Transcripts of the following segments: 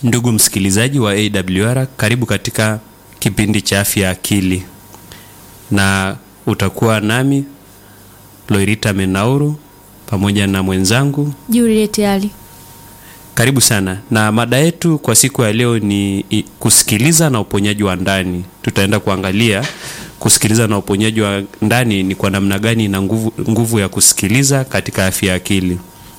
Ndugu msikilizaji wa AWR, karibu katika kipindi cha afya ya akili, na utakuwa nami Loirita Menauru pamoja na mwenzangu Juliet Ali. Karibu sana. Na mada yetu kwa siku ya leo ni i- kusikiliza na uponyaji wa ndani. Tutaenda kuangalia kusikiliza na uponyaji wa ndani ni kwa namna gani na nguvu, nguvu ya kusikiliza katika afya ya akili.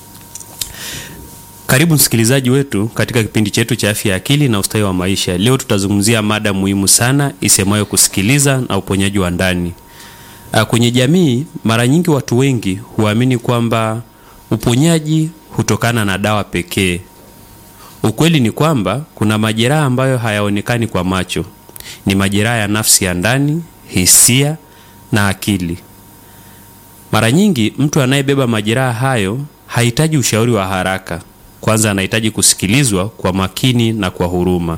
Karibu msikilizaji wetu katika kipindi chetu cha afya ya akili na ustawi wa maisha. Leo tutazungumzia mada muhimu sana isemayo kusikiliza na uponyaji wa ndani. Ah, Kwenye jamii mara nyingi watu wengi huamini kwamba uponyaji hutokana na dawa pekee. Ukweli ni kwamba kuna majeraha ambayo hayaonekani kwa macho. Ni majeraha ya nafsi ya ndani, hisia na akili. Mara nyingi mtu anayebeba majeraha hayo hahitaji ushauri wa haraka. Kwanza anahitaji kusikilizwa kwa makini na kwa huruma.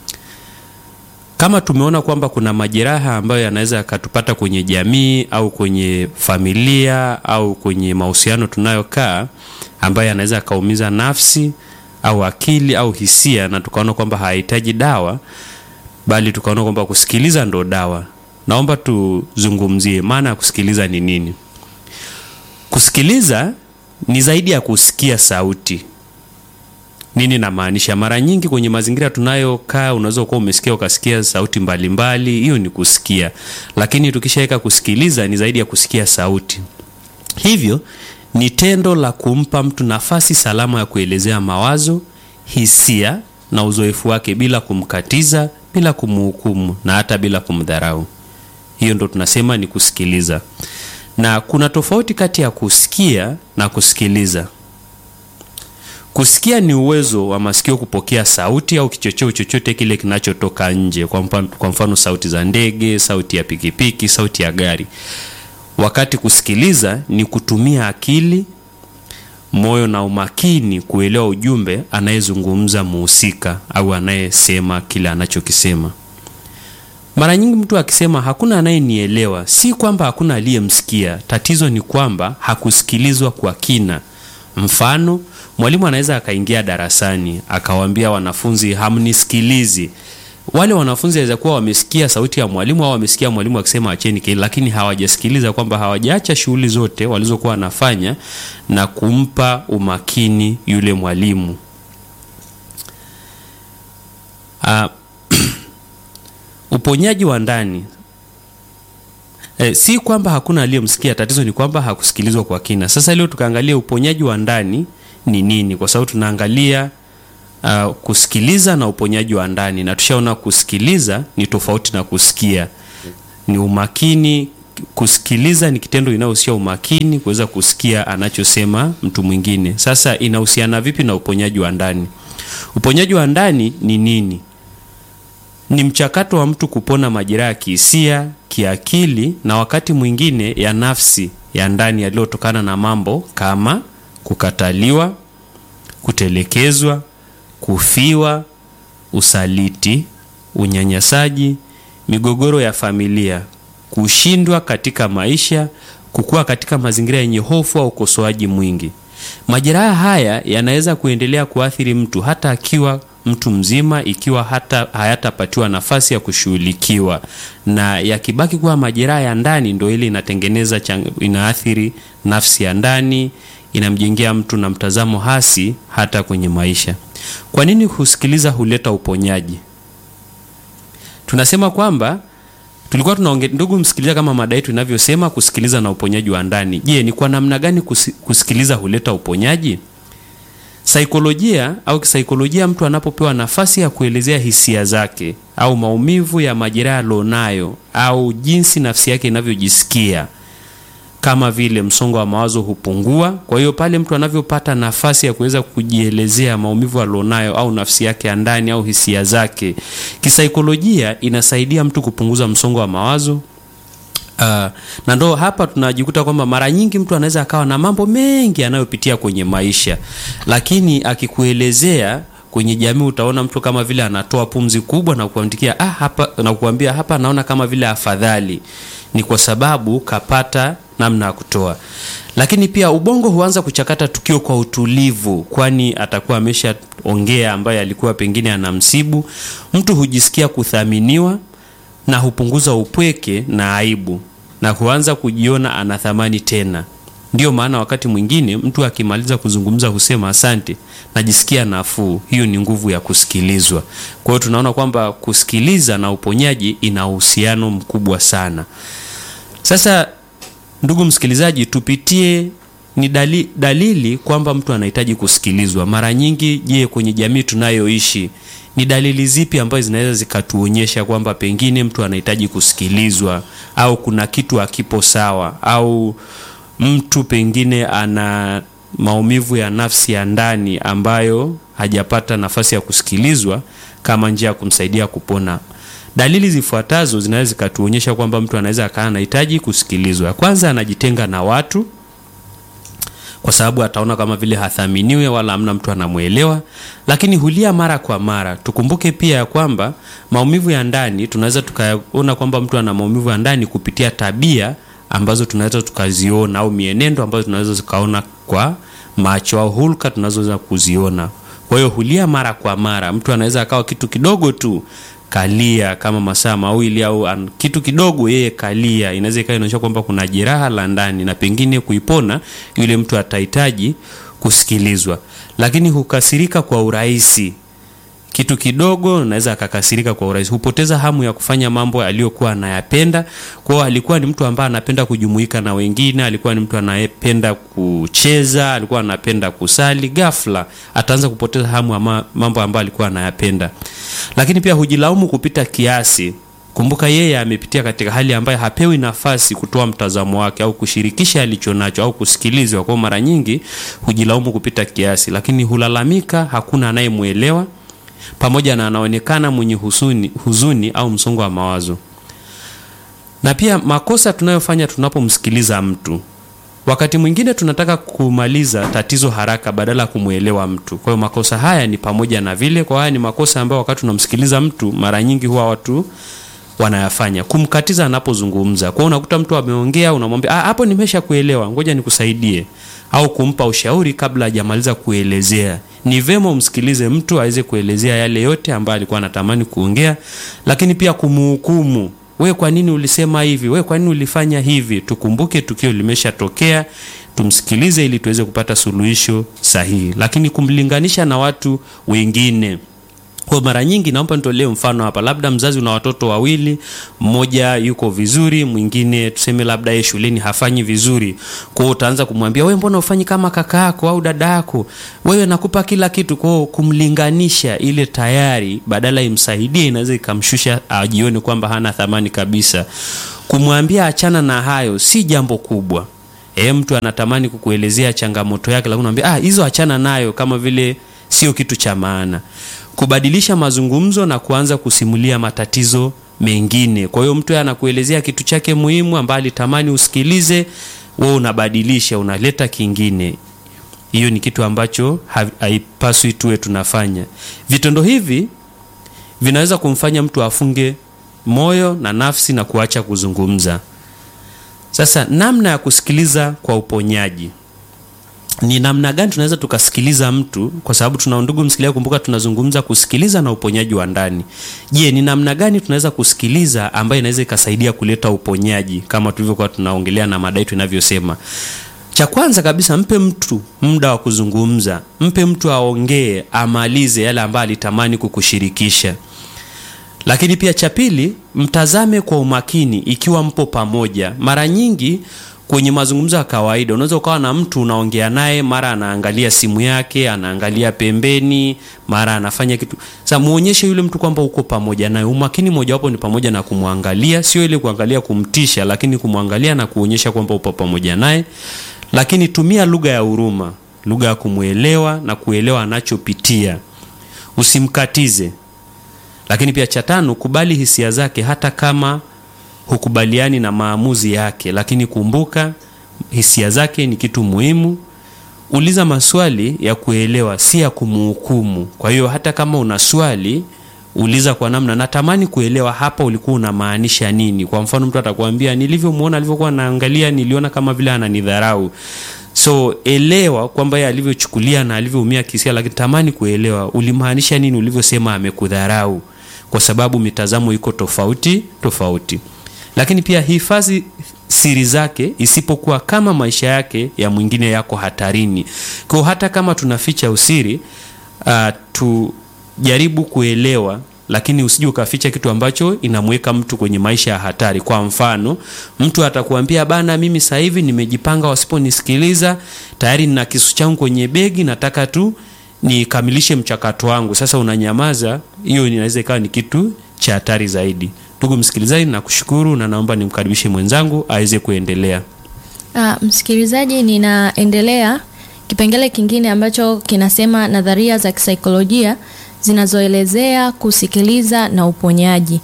Kama tumeona kwamba kuna majeraha ambayo yanaweza yakatupata kwenye jamii au kwenye familia au kwenye mahusiano tunayokaa, ambayo yanaweza yakaumiza nafsi au akili au hisia, na tukaona kwamba hahitaji dawa, bali tukaona kwamba kusikiliza ndo dawa. Naomba tuzungumzie maana ya kusikiliza ni nini. Kusikiliza ni zaidi ya kusikia sauti. Nini namaanisha? Mara nyingi kwenye mazingira tunayokaa, unaweza kuwa umesikia ukasikia sauti mbalimbali, hiyo ni kusikia. Lakini tukishaweka kusikiliza, ni zaidi ya kusikia sauti. Hivyo ni tendo la kumpa mtu nafasi salama ya kuelezea mawazo, hisia na uzoefu wake bila kumkatiza, bila kumhukumu na hata bila kumdharau. Hiyo ndo tunasema ni kusikiliza, na kuna tofauti kati ya kusikia na kusikiliza. Kusikia ni uwezo wa masikio kupokea sauti au kichocheo chochote kile kinachotoka nje, kwa mfano, kwa mfano sauti za ndege, sauti ya pikipiki, sauti ya gari. Wakati kusikiliza ni kutumia akili, moyo na umakini kuelewa ujumbe anayezungumza muhusika au anayesema kile anachokisema. Mara nyingi mtu akisema hakuna anayenielewa, si kwamba hakuna aliyemsikia. Tatizo ni kwamba hakusikilizwa kwa kina. Mfano, mwalimu anaweza akaingia darasani akawaambia wanafunzi hamnisikilizi. Wale wanafunzi waweza kuwa wamesikia sauti ya mwalimu au wamesikia mwalimu akisema acheni kelele, lakini hawajasikiliza kwamba hawajaacha shughuli zote walizokuwa wanafanya na kumpa umakini yule mwalimu. Ah, uponyaji wa ndani E, si kwamba hakuna aliyemsikia, tatizo ni kwamba hakusikilizwa kwa kina. Sasa leo tukaangalia uponyaji wa ndani ni nini, kwa sababu tunaangalia uh, kusikiliza na uponyaji wa ndani, na tushaona kusikiliza ni tofauti na kusikia, ni umakini. Kusikiliza ni kitendo inayohusia umakini, kuweza kusikia anachosema mtu mwingine. Sasa inahusiana vipi na uponyaji wa ndani? Uponyaji wa ndani ni nini? Ni mchakato wa mtu kupona majeraha ya kihisia, kiakili na wakati mwingine ya nafsi ya ndani yaliyotokana na mambo kama kukataliwa, kutelekezwa, kufiwa, usaliti, unyanyasaji, migogoro ya familia, kushindwa katika maisha, kukua katika mazingira yenye hofu au ukosoaji mwingi. Majeraha haya yanaweza kuendelea kuathiri mtu hata akiwa mtu mzima ikiwa hata hayatapatiwa nafasi ya kushughulikiwa, na yakibaki kuwa majeraha ya ndani, ndio ile inatengeneza chang, inaathiri nafsi ya ndani, inamjengea mtu na mtazamo hasi hata kwenye maisha. Kwa nini kusikiliza huleta uponyaji? Tunasema kwamba tulikuwa tunaonge, ndugu msikiliza, kama mada yetu inavyosema kusikiliza na uponyaji wa ndani. Je, ni kwa namna gani kusi, kusikiliza huleta uponyaji? Saikolojia au kisaikolojia, mtu anapopewa nafasi ya kuelezea hisia zake au maumivu ya majeraha alionayo au jinsi nafsi yake inavyojisikia, kama vile msongo wa mawazo hupungua. Kwa hiyo pale mtu anavyopata nafasi ya kuweza kujielezea maumivu alionayo au nafsi yake ya ndani au hisia zake, kisaikolojia inasaidia mtu kupunguza msongo wa mawazo. Uh, na ndo hapa tunajikuta kwamba mara nyingi mtu anaweza akawa na mambo mengi anayopitia kwenye maisha, lakini akikuelezea kwenye jamii utaona mtu kama vile anatoa pumzi kubwa na kukuandikia ah, hapa na kukuambia hapa naona kama vile afadhali. Ni kwa sababu kapata namna ya kutoa. Lakini pia ubongo huanza kuchakata tukio kwa utulivu, kwani atakuwa ameshaongea ambaye alikuwa pengine anamsibu. Mtu hujisikia kuthaminiwa na hupunguza upweke na aibu na huanza kujiona ana thamani tena. Ndiyo maana wakati mwingine mtu akimaliza kuzungumza husema asante, najisikia nafuu. Hiyo ni nguvu ya kusikilizwa. Kwa hiyo tunaona kwamba kusikiliza na uponyaji ina uhusiano mkubwa sana. Sasa ndugu msikilizaji, tupitie ni dali, dalili kwamba mtu anahitaji kusikilizwa. Mara nyingi, je, kwenye jamii tunayoishi ni dalili zipi ambazo zinaweza zikatuonyesha kwamba pengine mtu anahitaji kusikilizwa au kuna kitu hakipo sawa au mtu pengine ana maumivu ya nafsi ya ndani ambayo hajapata nafasi ya kusikilizwa kama njia ya kumsaidia kupona. Dalili zifuatazo zinaweza zikatuonyesha kwamba mtu anaweza akawa anahitaji kusikilizwa. Ya kwanza, anajitenga na watu kwa sababu ataona kama vile hathaminiwe wala hamna mtu anamwelewa, lakini hulia mara kwa mara. Tukumbuke pia ya kwamba maumivu ya ndani tunaweza tukaona kwamba mtu ana maumivu ya ndani kupitia tabia ambazo tunaweza tukaziona au mienendo ambazo tunaweza tukaona kwa macho au hulka tunazoweza kuziona. Kwa hiyo hulia mara kwa mara, mtu anaweza akawa kitu kidogo tu kalia kama masaa mawili au an, kitu kidogo yeye kalia, inaweza ikawa inaonyesha kwamba kuna jeraha la ndani na pengine kuipona yule mtu atahitaji kusikilizwa. Lakini hukasirika kwa urahisi, kitu kidogo naweza akakasirika kwa urahisi, hupoteza hamu ya kufanya mambo aliyokuwa anayapenda. Kwa hiyo alikuwa ni mtu ambaye anapenda kujumuika na wengine, alikuwa ni mtu anayependa kucheza, alikuwa anapenda kusali, ghafla ataanza kupoteza hamu ya mambo ambayo alikuwa anayapenda. Lakini pia hujilaumu kupita kiasi. Kumbuka yeye amepitia katika hali ambayo hapewi nafasi kutoa mtazamo wake au kushirikisha alichonacho au kusikilizwa. Kwa mara nyingi hujilaumu kupita kiasi, lakini hulalamika, hakuna anayemwelewa pamoja na anaonekana mwenye huzuni, huzuni au msongo wa mawazo. Na pia makosa tunayofanya tunapomsikiliza mtu, wakati mwingine tunataka kumaliza tatizo haraka badala ya kumwelewa mtu. Kwa hiyo makosa haya ni pamoja na vile, kwa haya ni makosa ambayo wakati tunamsikiliza mtu mara nyingi huwa watu wanayafanya, kumkatiza anapozungumza. Kwa hiyo unakuta mtu ameongea, unamwambia ah, hapo nimesha kuelewa, ngoja nikusaidie, au kumpa ushauri kabla hajamaliza kuelezea. Ni vema umsikilize mtu aweze kuelezea yale yote ambayo alikuwa anatamani kuongea, lakini pia kumhukumu, we kwa nini ulisema hivi, we kwa nini ulifanya hivi. Tukumbuke tukio limeshatokea, tumsikilize ili tuweze kupata suluhisho sahihi, lakini kumlinganisha na watu wengine kwa mara nyingi naomba nitolee mfano hapa, labda mzazi una watoto wawili, mmoja yuko vizuri, mwingine tuseme labda yeye shuleni hafanyi vizuri. Kwa hiyo utaanza kumwambia wewe, mbona ufanyi kama kaka yako au dada yako? Wewe nakupa kila kitu. Kwa hiyo kumlinganisha, ile tayari badala imsaidie, inaweza ikamshusha ajione kwamba hana thamani kabisa. Kumwambia achana na hayo si jambo kubwa. E, mtu anatamani kukuelezea changamoto yake, lakini unamwambia ah, hizo achana nayo, kama vile sio kitu cha maana kubadilisha mazungumzo na kuanza kusimulia matatizo mengine. Kwa hiyo mtu anakuelezea kitu chake muhimu ambaye alitamani usikilize, wewe unabadilisha, unaleta kingine. Hiyo ni kitu ambacho haipaswi tuwe tunafanya. Vitendo hivi vinaweza kumfanya mtu afunge moyo na nafsi na kuacha kuzungumza. Sasa namna ya kusikiliza kwa uponyaji ni namna gani tunaweza tukasikiliza mtu? Kwa sababu tuna ndugu msikilizaji, kumbuka tunazungumza kusikiliza na uponyaji wa ndani. Je, ni namna gani tunaweza kusikiliza ambayo inaweza ikasaidia kuleta uponyaji kama tulivyokuwa tunaongelea na mada yetu inavyosema? Cha kwanza kabisa, mpe mtu muda wa kuzungumza, mpe mtu aongee, amalize yale ambayo alitamani kukushirikisha. Lakini pia cha pili, mtazame kwa umakini ikiwa mpo pamoja. Mara nyingi kwenye mazungumzo ya kawaida unaweza ukawa na mtu unaongea naye, mara anaangalia simu yake, anaangalia pembeni, mara anafanya kitu. Sasa muonyeshe yule mtu kwamba uko pamoja naye. Umakini mojawapo ni pamoja na kumwangalia, sio ile kuangalia kumtisha, lakini kumwangalia na kuonyesha kwamba upo pamoja naye. Lakini tumia lugha ya huruma, lugha ya kumwelewa na kuelewa anachopitia, usimkatize. Lakini pia cha tano, kubali hisia zake hata kama hukubaliani na maamuzi yake, lakini kumbuka hisia zake ni kitu muhimu. Uliza maswali ya kuelewa, si ya kumhukumu. Kwa hiyo hata kama una swali uliza kwa namna natamani kuelewa hapa ulikuwa unamaanisha nini. Kwa mfano, mtu atakwambia nilivyomwona, alivyokuwa naangalia, niliona kama vile ananidharau. So elewa kwamba yeye alivyochukulia na alivyoumia kisia, lakini tamani kuelewa ulimaanisha nini ulivyosema amekudharau, kwa sababu mitazamo iko tofauti tofauti. Lakini pia hifadhi siri zake, isipokuwa kama maisha yake ya mwingine yako hatarini. Kwa hata kama tunaficha usiri uh, tujaribu kuelewa lakini usije ukaficha kitu ambacho inamweka mtu kwenye maisha ya hatari. Kwa mfano, mtu atakuambia bana, mimi sasa hivi nimejipanga, wasiponisikiliza tayari nina kisu changu kwenye begi, nataka tu nikamilishe mchakato wangu. Sasa unanyamaza, hiyo inaweza ikawa ni kitu cha hatari zaidi. Ndugu msikilizaji, nakushukuru na naomba nimkaribishe mwenzangu aweze kuendelea. Ah, msikilizaji, ninaendelea kipengele kingine ambacho kinasema nadharia za kisaikolojia zinazoelezea kusikiliza na uponyaji.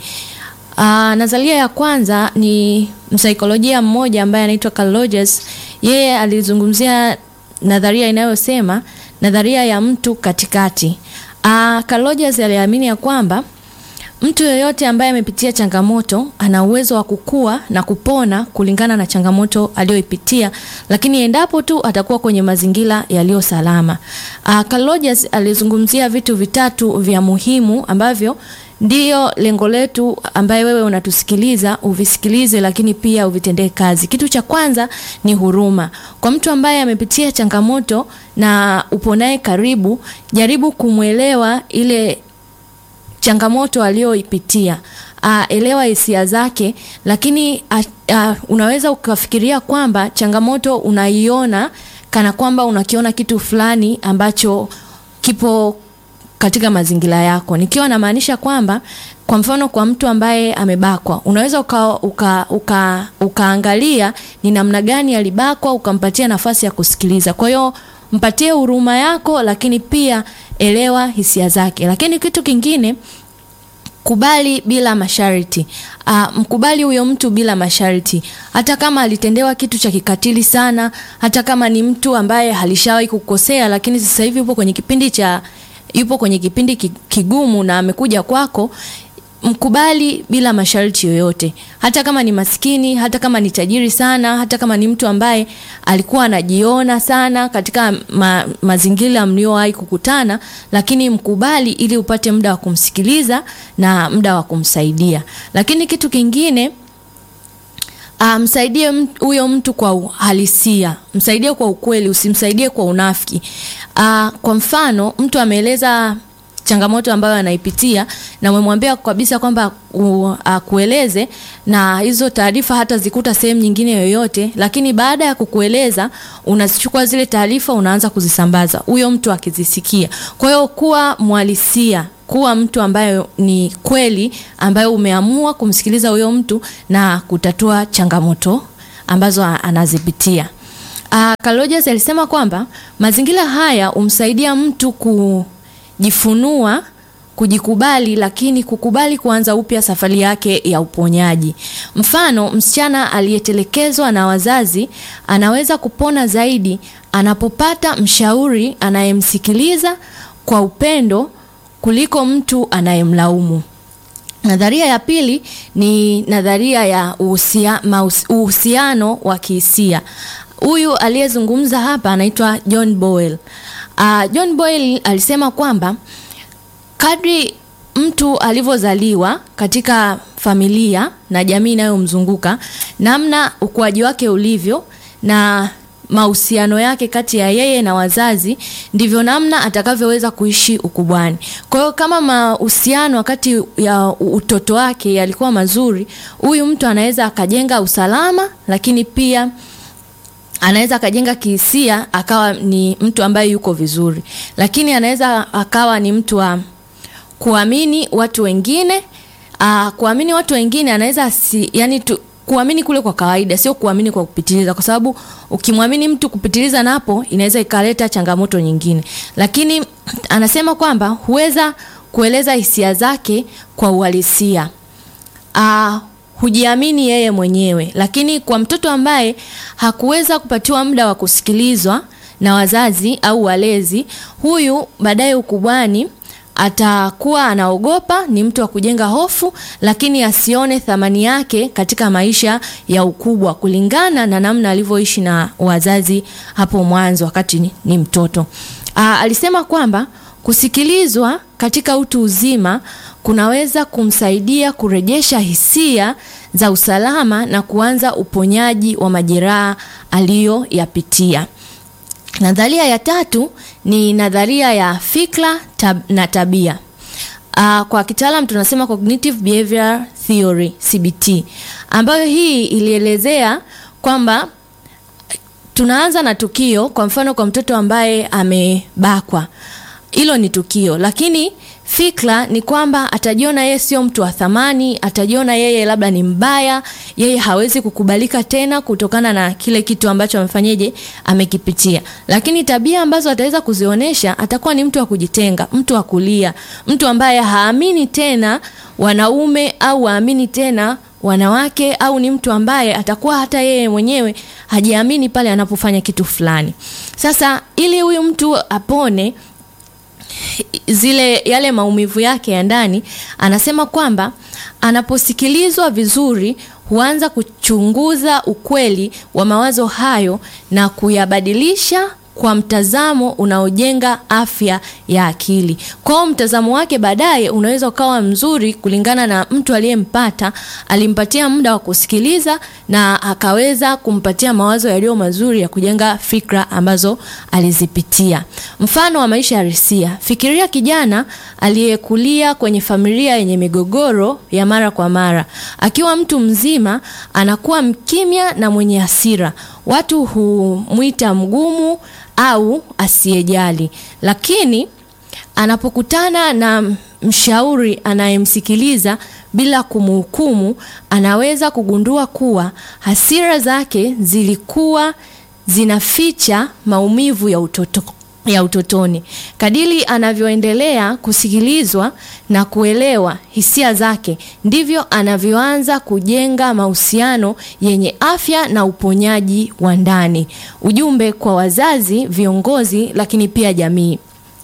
Ah, nadharia ya kwanza ni msaikolojia mmoja ambaye anaitwa Carl Rogers. Yeye alizungumzia nadharia inayosema nadharia ya mtu katikati. Ah, Carl Rogers aliamini ya kwamba mtu yeyote ambaye amepitia changamoto ana uwezo wa kukua na kupona kulingana na changamoto aliyoipitia, lakini endapo tu atakuwa kwenye mazingira yaliyo salama. Uh, Carl Rogers alizungumzia vitu vitatu vya muhimu ambavyo ndio lengo letu, ambaye wewe unatusikiliza uvisikilize, lakini pia uvitendee kazi. Kitu cha kwanza ni huruma kwa mtu ambaye amepitia changamoto na upo naye karibu, jaribu kumwelewa ile changamoto aliyoipitia. Uh, elewa hisia zake, lakini uh, uh, unaweza ukafikiria kwamba changamoto unaiona kana kwamba unakiona kitu fulani ambacho kipo katika mazingira yako, nikiwa namaanisha kwamba kwa mfano kwa mtu ambaye amebakwa unaweza uka, uka, uka, ukaangalia ni namna gani alibakwa, ukampatia nafasi ya kusikiliza. Kwa hiyo mpatie huruma yako, lakini pia elewa hisia zake. Lakini kitu kingine kubali bila masharti. Uh, mkubali huyo mtu bila masharti, hata kama alitendewa kitu cha kikatili sana, hata kama ni mtu ambaye halishawahi kukosea, lakini sasa hivi yupo kwenye kipindi cha yupo kwenye kipindi kigumu na amekuja kwako, mkubali bila masharti yoyote, hata kama ni maskini, hata kama ni tajiri sana, hata kama ni mtu ambaye alikuwa anajiona sana katika ma, mazingira mliowahi kukutana, lakini mkubali ili upate muda wa kumsikiliza na muda wa kumsaidia. Lakini kitu kingine msaidie um, huyo mtu kwa uhalisia, msaidie kwa ukweli, usimsaidie kwa unafiki. Uh, kwa mfano mtu ameeleza changamoto ambayo anaipitia na umemwambia kabisa kwamba akueleze na hizo taarifa hata zikuta sehemu nyingine yoyote, lakini baada ya kukueleza unazichukua zile taarifa unaanza kuzisambaza, huyo mtu akizisikia. Kwa hiyo kuwa mhalisia, kuwa mtu ambaye ni kweli, ambaye umeamua kumsikiliza huyo mtu na kutatua changamoto ambazo anazipitia. Uh, Carl Rogers alisema kwamba mazingira haya humsaidia mtu ku jifunua kujikubali, lakini kukubali kuanza upya safari yake ya uponyaji. Mfano, msichana aliyetelekezwa na wazazi anaweza kupona zaidi anapopata mshauri anayemsikiliza kwa upendo kuliko mtu anayemlaumu. Nadharia ya pili ni nadharia ya uhusiano wa kihisia. Huyu aliyezungumza hapa anaitwa John Boyle. Uh, John Boyle alisema kwamba kadri mtu alivyozaliwa katika familia na jamii inayomzunguka, namna ukuaji wake ulivyo na mahusiano yake kati ya yeye na wazazi, ndivyo namna atakavyoweza kuishi ukubwani. Kwa hiyo kama mahusiano wakati ya utoto wake yalikuwa mazuri, huyu mtu anaweza akajenga usalama, lakini pia anaweza akajenga kihisia akawa ni mtu ambaye yuko vizuri, lakini anaweza akawa ni mtu wa kuamini watu wengine. Aa, kuamini watu wengine anaweza si, yani tu, kuamini kule kwa kawaida, sio kuamini kwa kupitiliza, kwa sababu ukimwamini mtu kupitiliza napo inaweza ikaleta changamoto nyingine. Lakini anasema kwamba huweza kueleza hisia zake kwa uhalisia. Aa, hujiamini yeye mwenyewe. Lakini kwa mtoto ambaye hakuweza kupatiwa muda wa kusikilizwa na wazazi au walezi, huyu baadaye ukubwani atakuwa anaogopa, ni mtu wa kujenga hofu, lakini asione thamani yake katika maisha ya ukubwa kulingana na namna alivyoishi na wazazi hapo mwanzo wakati ni, ni mtoto. Aa, alisema kwamba kusikilizwa katika utu uzima kunaweza kumsaidia kurejesha hisia za usalama na kuanza uponyaji wa majeraha aliyoyapitia. Nadharia ya tatu ni nadharia ya fikra tab na tabia. Uh, kwa kitaalam tunasema cognitive behavior theory CBT, ambayo hii ilielezea kwamba tunaanza na tukio. Kwa mfano, kwa mtoto ambaye amebakwa, hilo ni tukio, lakini fikra ni kwamba atajiona yeye sio mtu wa thamani, atajiona yeye labda ni mbaya, yeye hawezi kukubalika tena kutokana na kile kitu ambacho amefanyeje, amekipitia. Lakini tabia ambazo ataweza kuzionyesha, atakuwa ni mtu wa kujitenga, mtu wa kulia, mtu ambaye haamini tena wanaume au haamini tena wanawake, au ni mtu ambaye atakuwa hata yeye mwenyewe hajiamini pale anapofanya kitu fulani. Sasa ili huyu mtu apone zile yale maumivu yake ya ndani, anasema kwamba anaposikilizwa vizuri huanza kuchunguza ukweli wa mawazo hayo na kuyabadilisha kwa mtazamo unaojenga afya ya akili. Kwao mtazamo wake baadaye unaweza ukawa mzuri kulingana na mtu aliyempata, alimpatia muda wa kusikiliza na akaweza kumpatia mawazo yaliyo mazuri ya kujenga fikra ambazo alizipitia. Mfano wa maisha ya Risia. Fikiria kijana aliyekulia kwenye familia yenye migogoro ya mara kwa mara. Akiwa mtu mzima anakuwa mkimya na mwenye hasira. Watu humwita mgumu au asiyejali, lakini anapokutana na mshauri anayemsikiliza bila kumhukumu, anaweza kugundua kuwa hasira zake zilikuwa zinaficha maumivu ya utoto ya utotoni. Kadiri anavyoendelea kusikilizwa na kuelewa hisia zake, ndivyo anavyoanza kujenga mahusiano yenye afya na uponyaji wa ndani. Ujumbe kwa wazazi, viongozi, lakini pia jamii.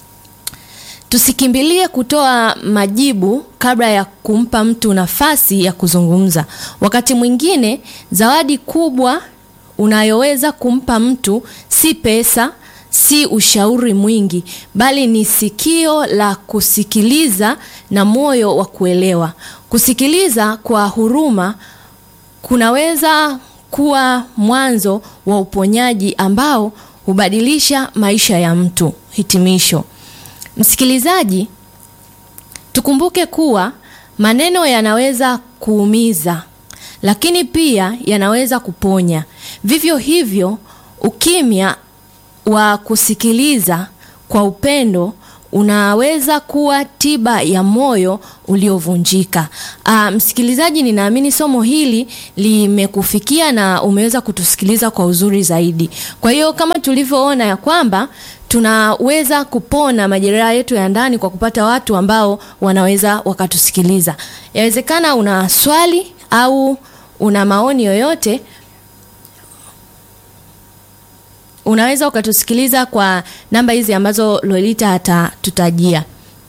Tusikimbilie kutoa majibu kabla ya kumpa mtu nafasi ya kuzungumza. Wakati mwingine zawadi kubwa unayoweza kumpa mtu si pesa si ushauri mwingi, bali ni sikio la kusikiliza na moyo wa kuelewa. Kusikiliza kwa huruma kunaweza kuwa mwanzo wa uponyaji ambao hubadilisha maisha ya mtu. Hitimisho. Msikilizaji, tukumbuke kuwa maneno yanaweza kuumiza, lakini pia yanaweza kuponya. Vivyo hivyo, ukimya wa kusikiliza kwa upendo unaweza kuwa tiba ya moyo uliovunjika. Aa, msikilizaji, ninaamini somo hili limekufikia na umeweza kutusikiliza kwa uzuri zaidi. Kwa hiyo kama tulivyoona ya kwamba tunaweza kupona majeraha yetu ya ndani kwa kupata watu ambao wanaweza wakatusikiliza. Yawezekana una swali au una maoni yoyote unaweza ukatusikiliza kwa namba hizi ambazo Lolita atatutajia.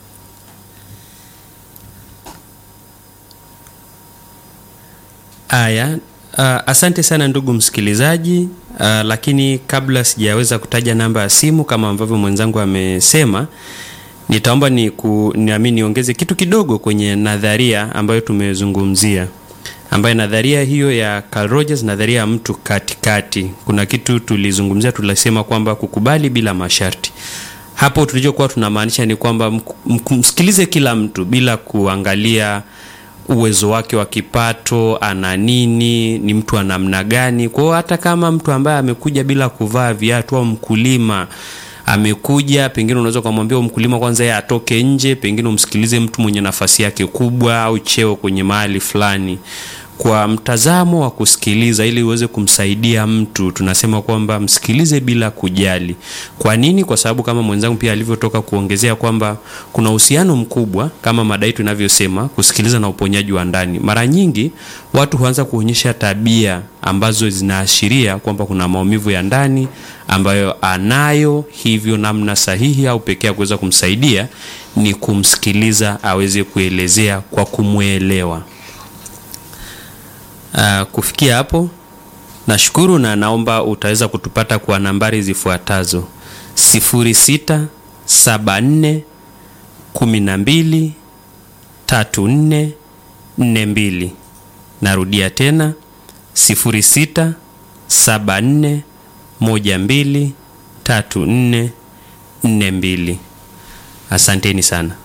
Aya, uh, asante sana ndugu msikilizaji. Uh, lakini kabla sijaweza kutaja namba ya simu kama ambavyo mwenzangu amesema, nitaomba ni niamini niongeze kitu kidogo kwenye nadharia ambayo tumezungumzia ambayo nadharia hiyo ya Carl Rogers, nadharia ya mtu katikati. Kuna kitu tulizungumzia, tulisema kwamba kukubali bila masharti. Hapo tulichokuwa tunamaanisha ni kwamba msikilize kila mtu bila kuangalia uwezo wake wa kipato, ana nini, ni mtu wa namna gani. Kwa hiyo hata kama mtu ambaye amekuja bila kuvaa viatu au mkulima amekuja pengine, unaweza kumwambia mkulima kwanza yeye atoke nje, pengine umsikilize mtu mwenye nafasi yake kubwa au cheo kwenye mahali fulani. kwa mtazamo wa kusikiliza ili uweze kumsaidia mtu, tunasema kwamba msikilize bila kujali. Kwa nini? Kwa sababu kama mwenzangu pia alivyotoka kuongezea kwamba kuna uhusiano mkubwa kama mada yetu inavyosema, kusikiliza na uponyaji wa ndani. Mara nyingi watu huanza kuonyesha tabia ambazo zinaashiria kwamba kuna maumivu ya ndani ambayo anayo, hivyo namna sahihi au pekee ya kuweza kumsaidia ni kumsikiliza aweze kuelezea kwa kumwelewa. Uh, kufikia hapo nashukuru na naomba utaweza kutupata kwa nambari zifuatazo 0674 12 34 42. Narudia tena 0674 12 34 42. Asanteni sana.